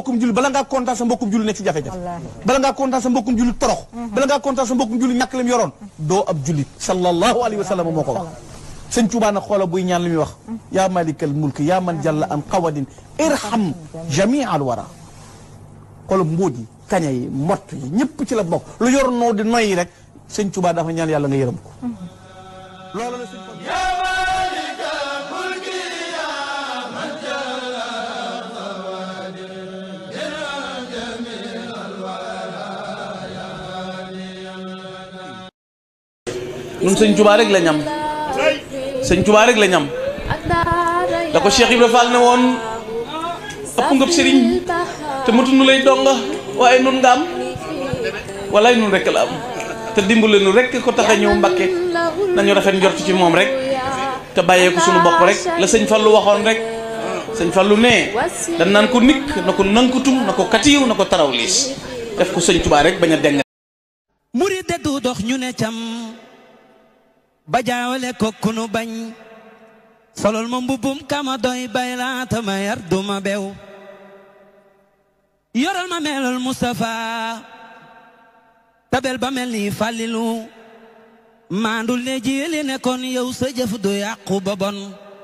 mbokkum jullit bala ngaa kontaan sa mbokkum jullit nekk ci jafe-jafe bala ngaa kontaan sa mbokkum jullit torox bala ngaa kontaan sa mbokkum jullit ñàkk lam yoroon doo ab jullit sallallahu alayhi wa sallam moo ko wax sëñ Tuubaa nag xoola buy ñaan li muy wax yaa malikal mulk yaa man jalla an qawadin irham jamia al wara xoola mbóot yi kaña yi mott yi ñëpp ci la bokk lu yor noo di noyyi rek sëñ Tuubaa dafa ñaan yàlla nga yërëm ko loolu la sëñ ñun sëñ Tuubaa rek la ñam sëñ Tuubaa rek la ñam da ko Cheikh Ibra Fall ne woon ëpp ngëb sëriñ te matu nu lay donga waaye nun nga am walaay nun rek la am te dimbale nu rek ko tax a ñëw Mbàkke nañu rafet njort ci moom rek te bàyyee ko suñu bopp rek la sëñ Fallu waxoon rek sëñ Fallu ne dan naan ko nikk na ko nankutum na ko katiw na ko taraw liis def ko sëñ Tuubaa rek bañ a deng murid de du dox ñu ne cam ba jaawale ko kunu bañ solol ma mbubbum kama doy bay laata ma yar duma bew yoral ma melol Mustafa tabel ba mel ni fàllilu maandul ne jiili ne kon yow sa jëf du yàqu ba bon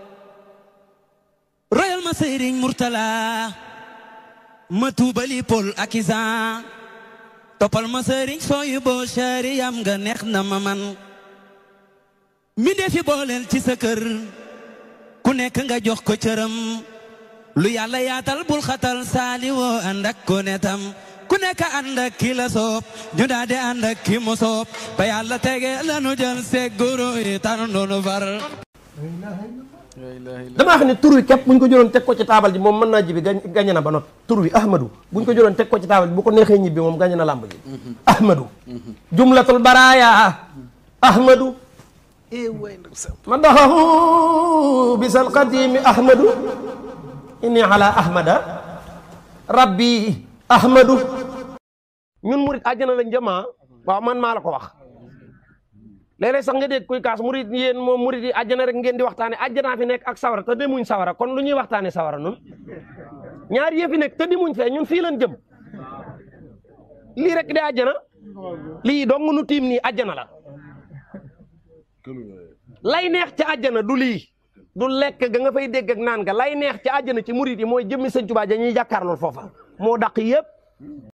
royal ma sëriñ Murtala ma tuubali pol ak isa toppal ma sëriñ sooyu boo shariyam nga neex na ma man mi defi booleel ci sa kër ku nekk nga jox ko cëram lu yàlla yaatal bul xatal saali woo ànd ak ko netam ku nekk ànd ak ki la soob ñu daal di ànd ak ki mu soob ba yàlla tege lanu jël segguru yi tànn nu far damaa xam ne tur wi képp bu ñu ko jëloon teg ko ci taabal ji moom mën naa jibi gañ gañe na ba noppi tur wi ahmadu bu ñu ko jëloon teg ko ci taabal ji bu ko neexee ñibbi moom gañe na làmb ji ahmadu jumlatul baraaya ahmadu ma doxahu bisal qadimi ahmadu inni ala ahmada rabbi ahmadu ñun murit àjjana lañ jëmaa waaw man maa la ko wax léeg-léeg sax nga dégg kuy kaas murit yéen moom murit yi àjjana rek ngeen di waxtaane àjjanaa fi nekk ak sawara te demuñ sawara kon lu ñuy waxtaane sawara nun ñaar yëfi nekk te demuñ fee ñun fii lañ jëm lii rek di àjjana lii dong nu tiim nii àjjana la lay neex ca àjjana du lii du lekk ga nga fay dégg ak naan ga lay neex ca àjjana ci murit yi mooy jëmmi sëñ Tuubaa ja ñuy jàkkaarlool foofa moo daq yëpp